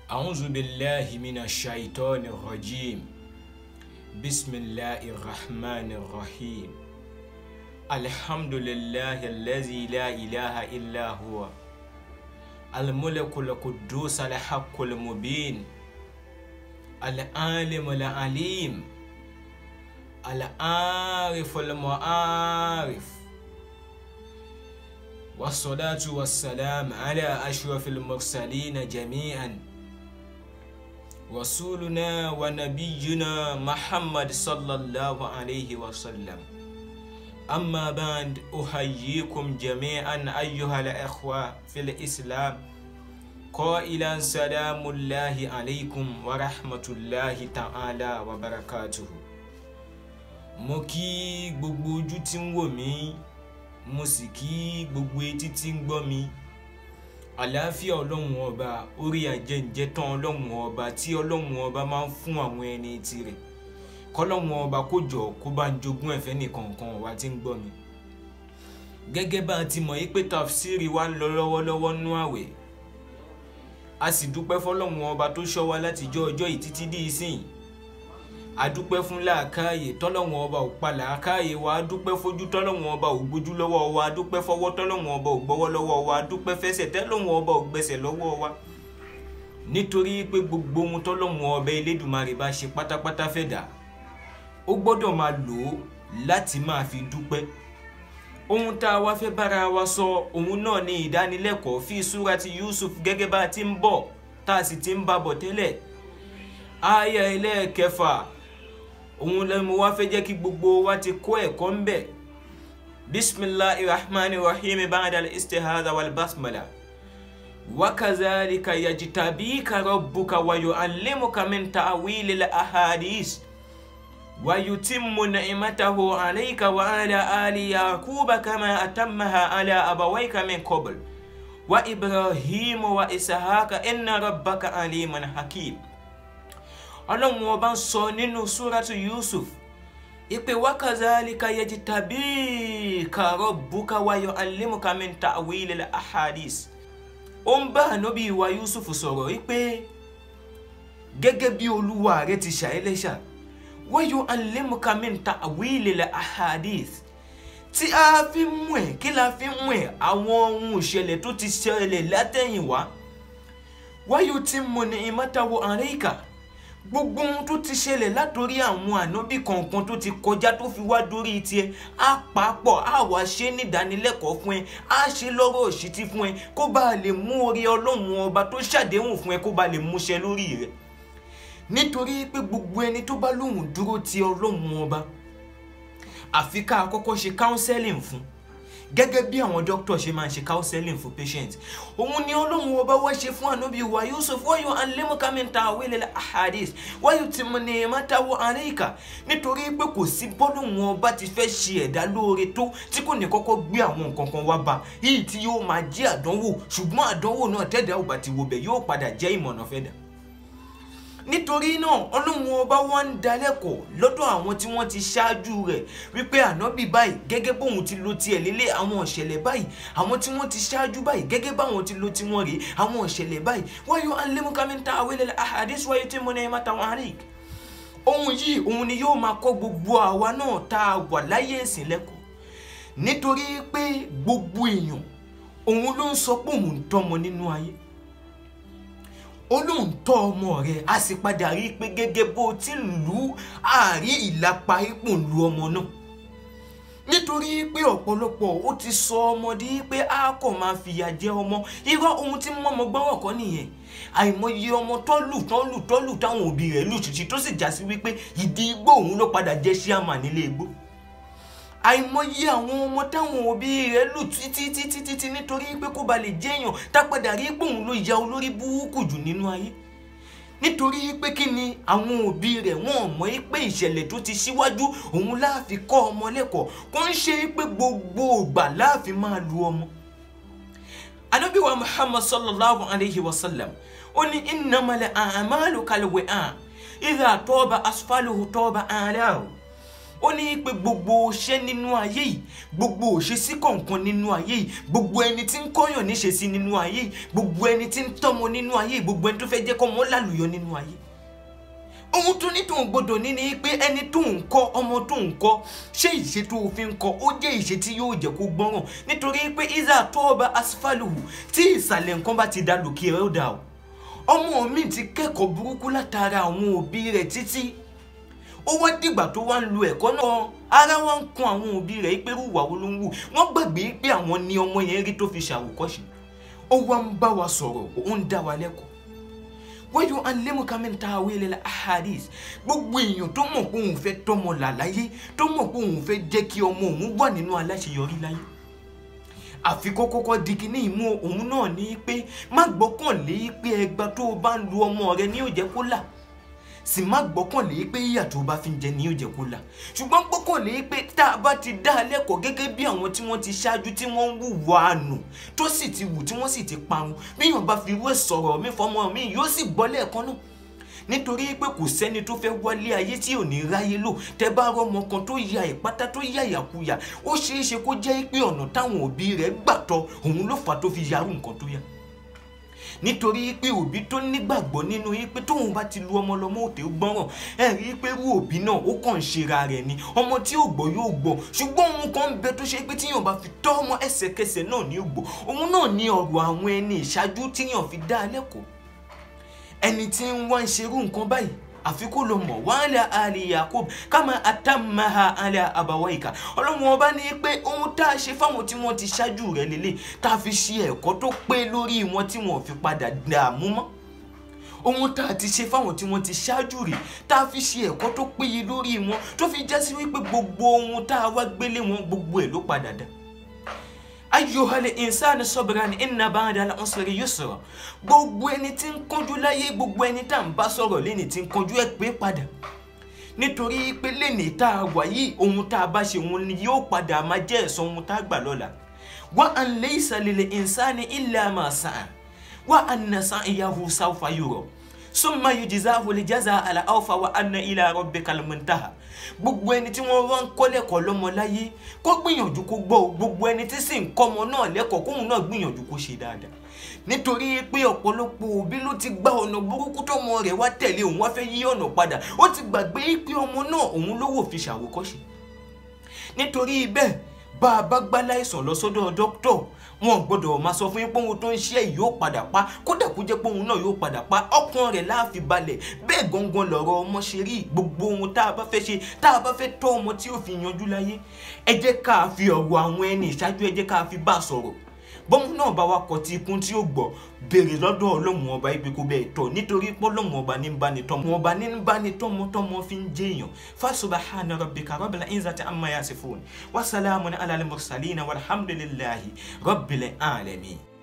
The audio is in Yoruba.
أعوذ بالله من الشيطان الرجيم بسم الله الرحمن الرحيم الحمد لله الذي لا إله إلا هو الملك القدوس الحق المبين العالم العليم العارف المعارف والصلاة والسلام على أشرف المرسلين جميعا رسولنا ونبينا محمد صلى الله عليه وسلم أما بعد أحييكم جميعا أيها الأخوة في الإسلام قائلا سلام الله عليكم ورحمة الله تعالى وبركاته mo kí gbogbo ojú tí ń wò mí mo sì kí gbogbo etí tí ń gbọ́ mi àlàáfíà ọlọ́run ọba orí àjẹǹjẹ tán ọlọ́run ọba tí ọlọ́run ọba máa ń fún àwọn ẹni tirẹ̀ kọ́lọ́run ọba kó jọ kó bá ń jogún ẹ̀fẹ́ nìkankan wa tí ń gbọ́ mi. gẹ́gẹ́ bá a ti mọ̀ yí pé tafsiri wa ń lọ lọ́wọ́lọ́wọ́ nú àwẹ̀ a sì dúpẹ́ fọlọ́run ọba tó ṣọ́ wa láti jọ́ ọjọ́ yìí títí dí ìsìn adúpẹ́ fún làákàyè tọ́lọ́wọ́n ọba ò pa làákàyè wa adúpẹ́ fojú tọ́lọ́wọ́n ọba ò gbójú lọ́wọ́ wa adúpẹ́ fọwọ́ tọ́lọ́wọ́n ọba ò gbọ́wọ́ lọ́wọ́ wa adúpẹ́ fẹsẹ̀ tọ́lọ́wọ́n ọba ò gbẹsẹ̀ lọ́wọ́ wa nítorí pé gbogbo ohun tọ́lọ́wọ́n ọba elédùnmarè bá ṣe pátápátá fẹ́ dà ó gbọ́dọ̀ máa lò ó láti máa fi dúpẹ́ ohun tá a wá fẹ́ bára wa sọ ohun náà ní ìdánilẹ́kọ̀ọ́ fi súrati Yusuf gẹ́gẹ́ bá a ti ń bọ̀ tá a sì ti ń bá bọ̀ tẹ́lẹ̀ aya ẹlẹ́ẹ̀kẹfà òun lẹ́nu wá fẹ́ jẹ́ kí gbogbo wa ti kó ẹ̀kọ́ ń bẹ̀ bisimilahi rahmani rahim ba'da al-istihada wal basmala wakazalika yajitabika rabbuka wa yu'allimuka min ta'wili al-ahadis wa yutimmu ni'matahu alayka wa ala ali yaquba kama atammaha ala abawayka min qabl wa ibrahim wa ishaqa inna rabbaka aliman hakim ọlọ́run ọba ń sọ nínú súrátù yusuf ìpè wákàzálíkà yẹjì tàbí kàrọ bùkà wáyọ alimuka min ta'wilil ahadis ó ń bá ànábì ìwà yusuf sọ̀rọ̀ ìpè gẹ́gẹ́ bí olúwa rẹ ti ṣàìlẹ́ṣà wáyọ alimuka min ta'wilil ahadis tí a fi mú ẹ kí la fi mú ẹ àwọn ohun ìṣẹ̀lẹ̀ tó ti ṣẹlẹ̀ látẹ̀yìnwá wáyọ tí mo ní ìmọ̀tàwọ̀ àríkà gbogbo ohun tó ti ṣẹlẹ̀ látòrí àwọn ànábì kọ̀ọ̀kan tó ti kọjá tó fi wá dórí tiẹ̀ á papọ̀ á wá ṣe nídánilẹ́kọ̀ọ́ fún ẹ á ṣe lọ́rọ̀ òṣìtí fún ẹ kó bá lè mú orí ọlọ́run ọba tó ṣàdéhùn fún ẹ kó bá lè múṣẹ lórí rẹ nítorí pé gbogbo ẹni tó bá lóhùn dúró ti ọlọ́run ọba àfi ká kọ́kọ́ ṣe counseling fún gẹ́gẹ́ bí àwọn dókítà ṣe máa ń ṣe counseling for patients òun ni ọlọ́run ọba wá ṣe fún ànábì wa yusuf wáyọ alẹ́mọ̀kámẹ́ta àwílẹ̀ ahadis wáyọ tí mo ní mọ́tàwọ́ àríkà nítorí pé kò sí bọ́lọ́run ọba ti fẹ́ ṣe ẹ̀dá lóore tó tí kò ní kọ́kọ́ gbé àwọn nǹkan kan wá bá yìí tí yóò máa jẹ́ àdánwò ṣùgbọ́n àdánwò náà tẹ́dá ò bá ti wo bẹ̀ yóò padà jẹ́ ìmọ̀nà fẹ́ dà nítorí náà ọlọ́run ọba wa ń dalẹ́kọ̀ọ́ lọ́dọ̀ àwọn tí wọ́n ti ṣáájú rẹ̀ wípé ànábì báyìí gẹ́gẹ́ bóun ti lo tiẹ̀ lélẹ̀ àwọn ìṣẹ̀lẹ̀ báyìí àwọn tí wọ́n ti ṣáájú báyìí gẹ́gẹ́ báwọn ti lo tiwọn rèé àwọn ìṣẹ̀lẹ̀ báyìí wáyọ alẹ́múkámẹ́ta àwẹ̀lẹ̀ ahadis wáyé tí mo ní ẹ̀ma táwọn àárẹ̀ ohun yìí òun ni yóò máa kọ́ gbogbo àwa náà tá a wà láyé ẹ̀sìn lẹ́kọ̀ọ́ nítorí pé gbogbo èèyàn òun ló ń sọ pé òun ń tọ́mọ nínú ayé olóhùn tọ́ ọmọ rẹ̀ a sì padà rí i pé gẹ́gẹ́ bó ti lù ú àárí ìlapa ipò ń lu ọmọ náà nítorí pé ọ̀pọ̀lọpọ̀ ó ti sọ ọmọdé pé a kò máa fìyà jẹ ọmọ irọ́ ohun tí mọ́mọ́ gbọ́rọ̀ kọ́ nìyẹn àìmọye ọmọ tọ́lù tọ́lù tọ́lù táwọn òbí rẹ̀ lù títí tó sì já sí wípé ìdí igbó òun ló padà jẹ́ síàmà nílé igbó àìmọye àwọn ọmọ táwọn òbí rẹ̀ lù títí títí títí nítorí pé kó ba lè jẹyàn tápadà rí pé òun ló ya olórí burúkú jù nínú ayé nítorí pé kí ni àwọn òbí rẹ̀ wọ́n mọ̀ pé ìṣẹ̀lẹ̀ tó ti síwájú òun láàfin kọ́ ọmọ lẹ́kọ̀ọ́ kó ń ṣe pé gbogbo ìgbà láàfin máa lu ọmọ. Ànábì wa Muhammad sallallahu alayhi wa sallam ó ní innamal a'malu kalwi'a idha taba asfaluhu taba a'lahu ó ní pé gbogbo iṣẹ́ nínú ayé yìí gbogbo òṣèṣí kọ̀ọ̀kan nínú ayé yìí gbogbo ẹni tí ń kọ́yàn níṣe sí nínú ayé yìí gbogbo ẹni tí ń tọ́mọ nínú ayé yìí gbogbo ẹni tó fẹ́ jẹ́ kọ́mọ lálùyọ nínú ayé ohun tó ní tó ń gbọdọ̀ ní ni pé ẹni tó ń kọ́ ọmọ tó ń kọ́ ṣé ìṣe tó o fi ń kọ́ ó jẹ́ ìṣe tí yóò jẹ́ kó gbọ́ràn nítorí pé iza tó ọba asfaluhu tí ìsàlẹ̀ nǹkan bá ti da lòkè rẹ̀ ó dà o ọmọ mi ti kẹ́kọ̀ọ́ burúkú látara àwọn òbí rẹ̀ títí ó wá dìgbà tó wá ń lo ẹ̀kọ́ náà ara wa ń kun àwọn òbí rẹ̀ pé rúwà wo ló ń wù wọ́n gbàgbé pé àwọn ni ọmọ yẹn rí tó fi ṣàwòkọ́ṣe ó wá ń bá wa sọ̀rọ̀ ó ń dá wa lẹ́kọ̀ọ́ wọ́n yóò alẹ́mùká mi ta àwọn ilẹ̀ ahadis gbogbo èèyàn tó mọ̀ pé òun fẹ́ tọ́mọ là láyé tó mọ̀ pé òun fẹ́ jẹ́ kí ọmọ òun wà nínú aláṣeyọrí láyé àfi kó kọ́kọ́ di kíní ìmú òun náà ní pé má gbọ́kànlé pé ẹgbà tó o bá ń lu ọmọ rẹ ní yóò jẹ́ kó là sì má gbọ́kànlé pé ìyà tó o bá fi ń jẹ ní yóò jẹ́ kó là ṣùgbọ́n gbọ́kànlé pé tá a bá ti dá a lẹ́kọ̀ọ́ gẹ́gẹ́ bí àwọn tí wọ́n ti ṣáájú tí wọ́n ń wùwà àánú tó sì ti wù tí wọ́n sì ti parun bí yàn bá fi irú ẹ̀ sọ̀rọ̀ mi fọmọ mi yóò sì gbọ́ lẹ́ẹ̀kan náà nítorí pé kò sẹ́ni tó fẹ́ wálé ayé tí ò ní ráyé lò tẹ́ bá rọmọ kan tó ya ìpátá tó ya ìyàkuyà ó ṣeé ṣe kó jẹ́ pé ọ̀nà táwọn òbí rẹ̀ gbàtọ́ òun ló fà tó fi yarú nǹkan tó yà nítorí pé òbí tó nígbàgbọ́ nínú yín pé tóun bá ti lu ọmọ lọ́mọ òtè gbọ́ràn ẹ rí i pé irú òbí náà ó kàn ń ṣera rẹ̀ ni ọmọ tí ò gbọ́ yóò gbọ́ ṣùgbọ́n òun kan ń bẹ tó ṣe pé tíyàn bá fi tọ́ ọmọ ẹsẹ̀kẹsẹ̀ náà ní ògbọ́ òun náà ní ọ̀rọ̀ àwọn ẹni ìṣáájú tíyàn fi dá a lẹ́kọ̀ọ́ ẹni tí ń wá ń ṣerú nǹkan báyìí àfi kó lọ mọ̀ wàhálà àlè Yakub kama atamaha àlè àbáwáyìká ọlọ́run ọba ní pé ohun tá a ṣe fáwọn tí wọ́n ti ṣáájú rẹ̀ lélẹ̀ tá a fi ṣe ẹ̀kọ́ tó pé lórí wọn tí wọ́n fi padà dààmú mọ́ ohun tá a ti ṣe fáwọn tí wọ́n ti ṣáájú rẹ̀ tá a fi ṣe ẹ̀kọ́ tó péye lórí wọn tó fi já sí wípé gbogbo ohun tá a wá gbélé wọn gbogbo ẹ̀ ló padà dá ayyuhal insani sabran inna ba'dal usri yusra gbogbo ẹni tí ń kánjú láyé gbogbo ẹni tá à ń bá sọ̀rọ̀ lẹ́ni tí ń kánjú ẹ̀ pé padà nítorí pé lẹ́ni tá a wà yìí ohun tá a bá ṣe òun ni yóò padà máa jẹ́ ẹ̀san ohun tá a gbà lọ́la wa an laysa lil insani illa ma sa'a wa anna sa'yahu sawfa yura summa yujzahu al-jazaa al-awfa wa anna ila rabbikal muntaha gbogbo ẹni tí wọ́n rán kọ́ lẹ́kọ̀ọ́ lọ́mọ láyé kó gbìyànjú kó gbọ́ o gbogbo ẹni tí sì ń kọ́ ọmọ náà lẹ́kọ̀ọ́ kóun náà gbìyànjú kó ṣe dáadáa nítorí pé ọ̀pọ̀lọpọ̀ òbí ló ti gba ọ̀nà burúkú tọ́mọ rẹ̀ wá tẹ̀lé òun wá fẹ́ yí ọ̀nà padà ó ti gbàgbé pé ọmọ náà òun ló wò fi ṣàwòkọ́ṣe nítorí bẹ́ẹ̀ bá a bá gbá láìsàn lọ sọ́dọ̀ dókítọ̀ wọn gbọ́dọ̀ máa sọ fún yín pé ohun tó ń ṣe yìí yóò padà pa kódà kó jẹ́ pé ohun náà yóò padà pa ọkàn rẹ̀ láàfin balẹ̀ bẹ́ẹ̀ gangan lọ̀rọ̀ ọmọ ṣe rí gbogbo ohun tá a bá fẹ́ ṣe tá a bá fẹ́ tọ́ ọmọ tí ó fi yanjú láyé ẹ jẹ́ ká fi ọ̀rọ̀ àwọn ẹni ìṣáájú ẹ jẹ́ ká fi bá a sọ̀rọ̀ bọ́mú náà bá wa kọ̀ tí ikún tí ó gbọ́ béèrè lọ́dọ̀ ọlọ́run ọba ibi kò bẹ́ẹ̀ tọ̀ nítorí pé ọlọ́run ọba ní bá ní tọ́mọ ọba ní bá ní tọ́mọ tọ́mọ fi ń jẹ́ èèyàn fasubahana rabbika rabbil izzati amma yasifun wa salamun ala al mursalin walhamdulillahi rabbil alamin.